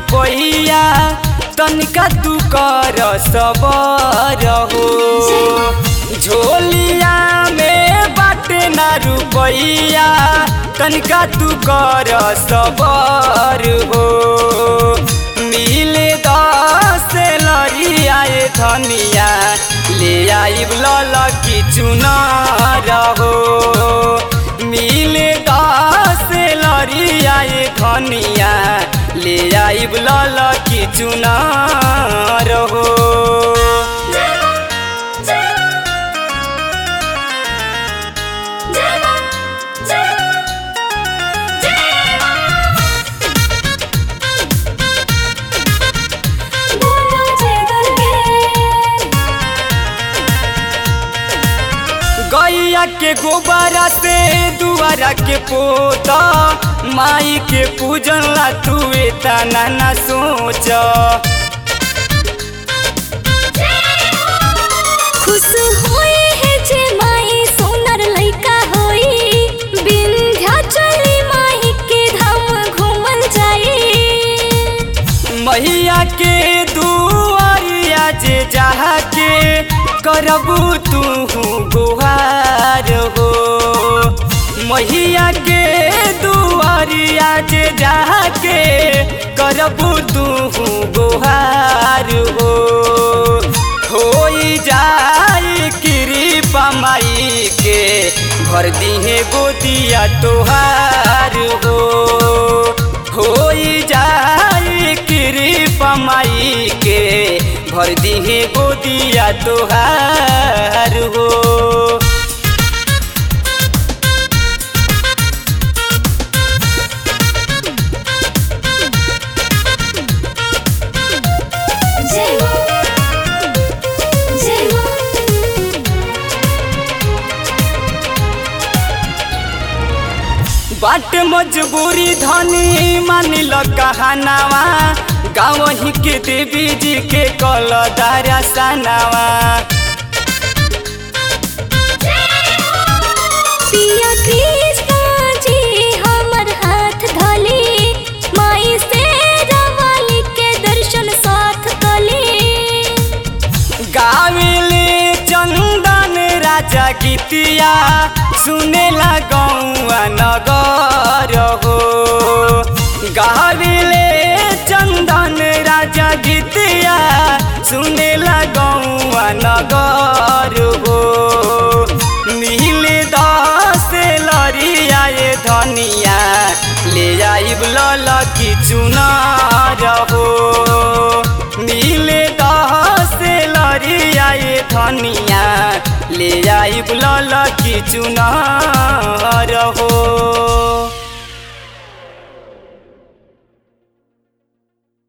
रुपैया तनिका तू कर सबर हो झोलिया में बाटे ना रुपैया तनिका तू कर सबर हो मिले दस लरियाए धनिया ले आइब लल की चुनार हो मिले दस लरियाए धनिया ले आइब लल की चुनार हो गैया के गोबरा से दुआरा के पोता माई के पूजन ला तू तना ना सोच खुश होए है जे माई सोनर लइका होई विंध्याचली माई के धाम घूमल जाई मैया के दुआरिया जे जहा के करबू तू गुहार हो मैया के दुआरिया जे जहा के करबू तू गुहार हो होई जाई कृपा माई के भर दिहे गोदिया तोहार हो होई जाई कृपा माई के भर दिहे गोदिया तोहार हो जय मां जय मां बाट मजबूरी धनी मानिल कहनावा गाँव ही के देवी जी के कल दारा सनावा पिया कृष्ण जी हमर हाथ धली माई से रवाली के दर्शन साथ कली गाविले चंदन राजा गीतिया सुनेला गौआ नगर हो गाविले चंदन राजा गीतिया सुनेला गौआ नगर हो मिले दस लरियाए धनिया ले आइब लल की चुनार हो मिले दस लरियाए धनिया ले आइब लल की चुनार हो